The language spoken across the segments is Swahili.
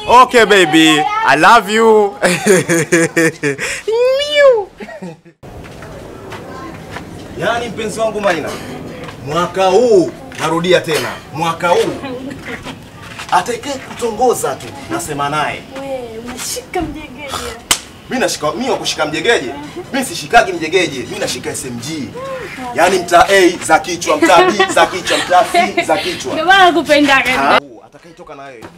Okay baby, I love you. Miu. Yaani mpenzi wangu Maina, mwaka huu narudia tena, mwaka huu atakaye kutongoza tu nasema naye. We, unashika mjegeje. Mimi nashika mimi wa kushika mjegeje. Mimi sishikagi mjegeje, mimi nashika SMG. Yaani mtaa A za kichwa, mtaa B za kichwa, mtaa C za kichwa. Ndio maana nakupendaga. Ah, Atakayetoka na wewe.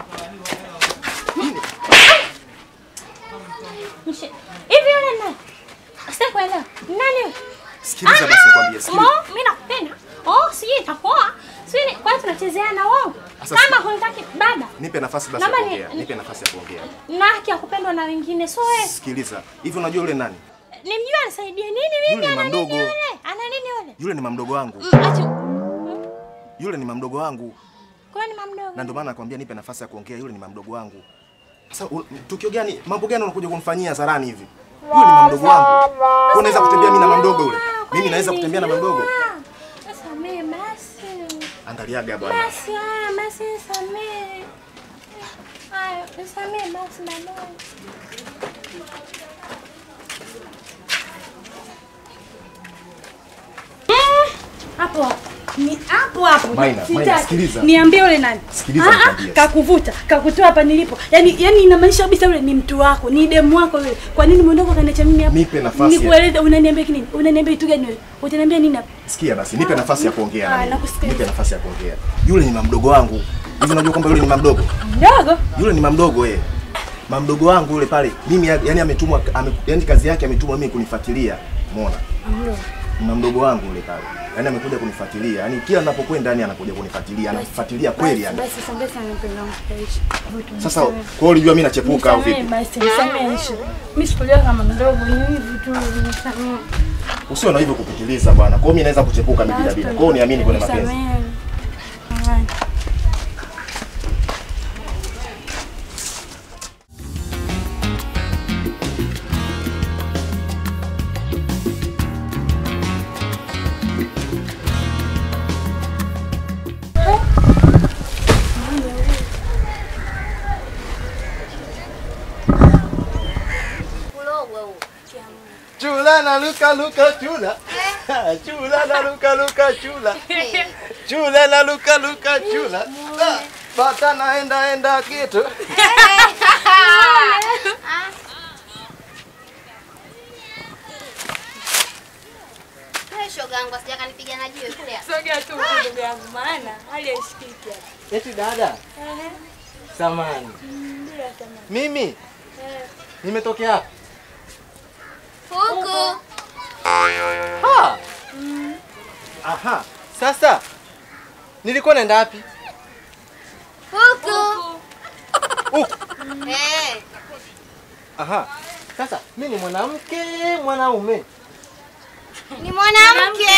Mshe- Hivi yule nani? Sitaki kuelewa. Nani yule? Sikiliza basi nikwambie, sikiliza. Mo, mimi nakupenda. Oh, sijui itakuwa. Sijui kwa nini tunachezeana wao. Sasa Kama hunitaki bada. Nipe nafasi basi ya Naomba ni- kuongea. Nipe nafasi ya kuongea. Na haki ya kupendwa na wengine. So wewe Sikiliza. Hivi unajua yule nani? nimjua anisaidie nini mimi? Yule ni Ana nini mamdogo. yule? Ana nini yule? Yule ni mamdogo wangu. Mm, acha. Yule ni mamdogo wangu. Kwa ni mamdogo. Na ndio maana nakwambia nipe nafasi ya kuongea. Yule ni mamdogo wangu. Sasa u- tukio gani, mambo gani unakuja kumfanyia Zarani hivi? Yule ni mamdogo wangu. Wewe unaweza kutembea mimi na mamdogo yule? Mimi naweza kutembea na mamdogo? Samee basi. Angaliaga bwana. Basi haya, basi samee. Haya, samee basi baadaye. Mm, Hapo hapo. Ni hapo hapo. Maina, Sitaki. Maina, sikiliza. Niambie yule nani? Sikiliza Ah, ah, nikwambie. Kakuvuta, kakutoa hapa nilipo. Yaani yaani inamaanisha kabisa yule ni mtu wako, ni demu wako yule. Kwa nini umeondoka kaniacha mimi hapa? Nipe nafasi ya- Nikueleze unaniambia nini? Unaniambia kitu gani wewe? Utaniambia nini hapa? Sikia basi, nipe nafasi ya kuongea. na Ah, mimi. nakusikiliza. Nipe nafasi ya kuongea. Yule ni mamdogo wangu. Hivi unajua kwamba yule ni mamdogo? Mdogo? Yule ni mamdogo eh. Mamdogo wangu yule pale. Mimi yani ametumwa ame, yani kazi yake ametumwa mimi kunifuatilia. Umeona? Ni mamdogo wangu yule pale. Yaani amekuja kunifuatilia. Yaani kila ninapokwenda yani anakuja kunifuatilia. Ananifuatilia kweli yani. Basi sambesa sana mpendo wangu kaishi. Sasa kwa hiyo ulijua mimi nachepuka au vipi? Basi nisamee Aisha. Mimi sikulia kama mdogo ni hivi tu nisamee. Usiwe na hivyo kupitiliza bwana. Kwa hiyo mimi naweza kuchepuka mimi bila bila. Kwa hiyo niamini kwenye mapenzi. Nisamee. Haya. Chula na luka luka chula. Chula na luka luka chula. Chula na luka luka chula. Ah, Pata naenda enda kitu. Shoga yangu asija kanipiga na jiwe kule. Sogea tu huku ndugu yangu maana hali haishikiki hapa. Eti dada, Ehe. samani. Ndio tamam. Mimi Eh. nimetokea hapa. Huku. Ha! Aha. Sasa nilikuwa naenda wapi? Huku. Huku. Eh. Aha. Sasa mimi ni mwanamke, mwanaume. Ni mwanamke.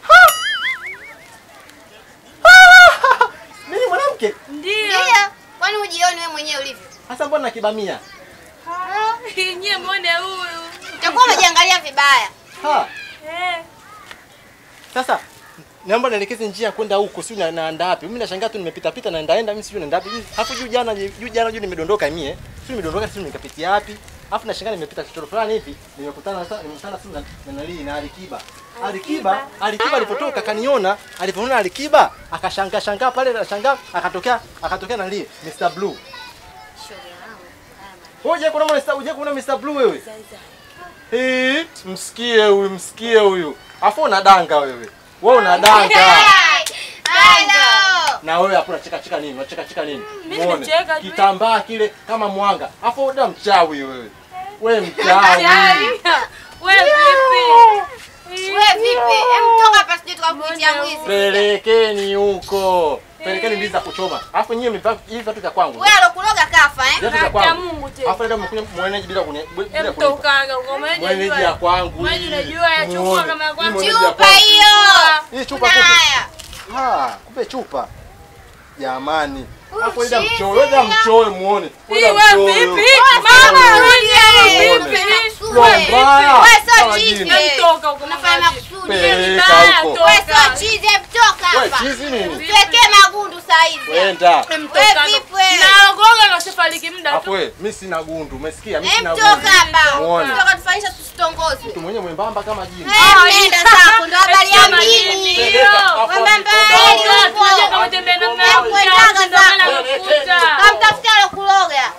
Mimi ni mwanamke. Ndio. Ndio. Kwani ujioni wewe mwenyewe ulivyo? Sasa mbona nakibamia? Nyie muone huyu. Utakuwa umejiangalia vibaya. Ha. Eh. Sasa naomba nielekeze njia ya kwenda huko, si na- naenda wapi? Mimi nashangaa tu nimepita pita naenda enda, mimi sijui naenda wapi. Hapo juu jana juu jana juu nimedondoka mie. Si nimedondoka si nikapitia wapi? Alafu nashangaa nimepita kichoro fulani hivi, nimekutana sasa nimekutana si na na nali na Alikiba. Alikiba, Alikiba alipotoka kaniona, alipoona Alikiba akashangaa shangaa pale akashangaa akatokea akatokea nali Mr Blue. Shoga yangu. Uje kuna Mr uje kuna Mr Blue wewe. Eh, msikie huyu, msikie huyu. Afu unadanga wewe. Wewe unadanga. Hello. Na wewe hapo unacheka cheka nini? Unacheka cheka nini? Mimi Muone. nacheka tu. Kitambaa kile kama mwanga. Afu uda mchawi wewe. Wewe mchawi. Wewe vipi? Wewe vipi? Hem toka hapa sije tukakuitia mwizi. Pelekeni huko. Pelekeni ndizi za kuchoma. Afu nyinyi mmevaa hivi vitu vya kwangu. Wewe alokuloga kafa eh? Viatu vya Haki ya kwangu. Mungu tena. Afu leo mmekuja mwenyeji bila kuni bila Hem kunipa. tokaga uko mwenyeji Mwenyeji ya unajua. kwangu. Mwenyeji hii. unajua ya chukua Muone. kama ya kwangu. Hii mwenyeji ya Chupa kwangu. hiyo. Hii chupa Na kumbe. haya. Ah, kumbe chupa. Jamani. Hapo Oh, ida shit. mchoe, ida mchoe muone. Hii wewe vipi? Mama wewe Muone. vipi? Roho mbaya. Wewe sio Kama chizi. jini. Hem toka uko Unafanya mama. makusudi. Peleka Mbaya, huko. toka. Wewe sio chizi, hem toka Wewe hapa. chizi nini? Tuwekee magundu saa hizi. Wenda. Hem Wewe toka. vipi wewe? Naogoga na usifariki muda Hapo we, mimi sina gundu, umesikia? Mimi Eh, sina mtoka gundu. hapa. Muone. Mtoka tufanyisha tusitongozwe. Mtu mwenye mwembamba kama jini. Eh, nenda zako ndo habari ya mjini. Hapo Mwembamba hapo. yeye yupo. Kamtafutia alokuloga.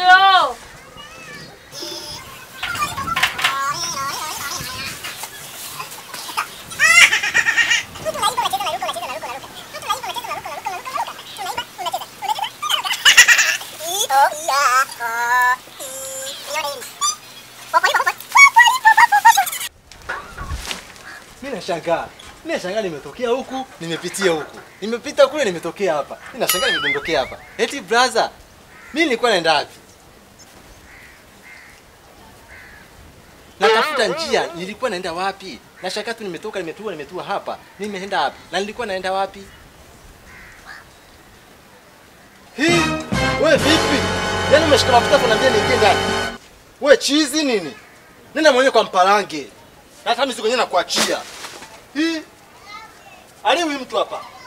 Mimi nashangaa. Mimi nashangaa nimetokea huku, nimepitia huku. Nimepita kule nimetokea hapa. Mimi nashangaa nimedondokea hapa. Eti brother, mimi nilikuwa naenda wapi? Natafuta njia, nilikuwa naenda wapi? Nashangaa tu nimetoka nimetua nimetua hapa. Nimeenda wapi? Na nilikuwa naenda wapi? Hii, wewe vipi? Yaani umeshika mafuta kunambia niingie ndani. Wewe chizi nini? Nenda mwenyewe kwa mpalange. Na hata mimi siku yenyewe nakuachia. Hii. Ali huyu mtu hapa.